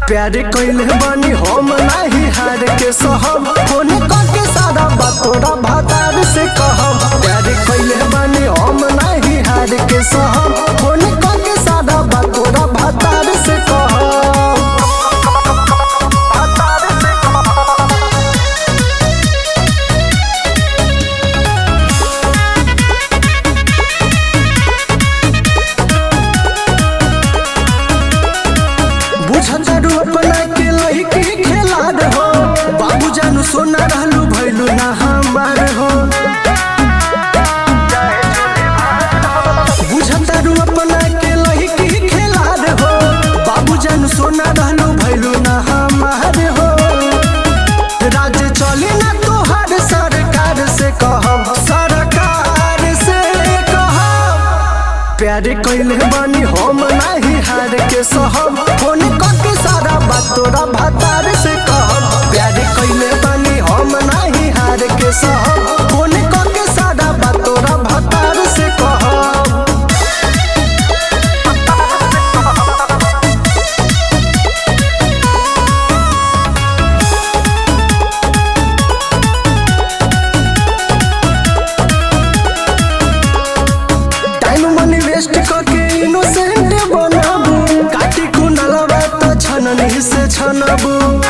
प्यार कइले बानी हम नाही हार के सहम फोन करके सारा बात तोरा भातार से कहम प्यार कइले बानी हम नाही हार के सहम फोन करके सारा बात तोरा भातार से कहम भातार से बुझत अपना के लइकी खेला हो बाबू जानू सोना रहलू भैलू ना हमार हो बुझत अपना के लइकी खेला हो बाबू जानू सोना रहलू भैलू ना हमार हो राज चली ना तोहर सरकार से कहब सरकार से कहब प्यार कइले बानी हम नाही हार के सहम फोन करके सारा बात तोरा भातार से कहब प्यार कइले बानी हम नाही हार के सहम फोन करके सारा बात तोरा भातार से कहब टाइम मनी वेस्ट करके इनोसेंट बनाबू काटी कुनलवा त छननी से छनबू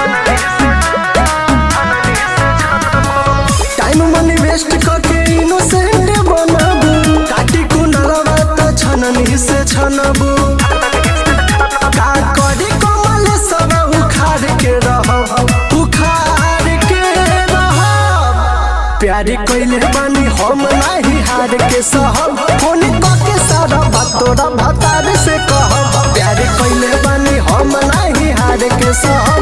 टाइम मनी वेस्ट करके इनोसेंट बनाबू काटी कुनलवा त छननी से छनबू का करी कमल सब उखाड़ के रहब उखाड़ के रहब प्यार कइले बानी हम नाही हार के सहब फोन करके सारा बात तोरा भतार से कहब प्यार कइले बानी हम नाही हार के सहब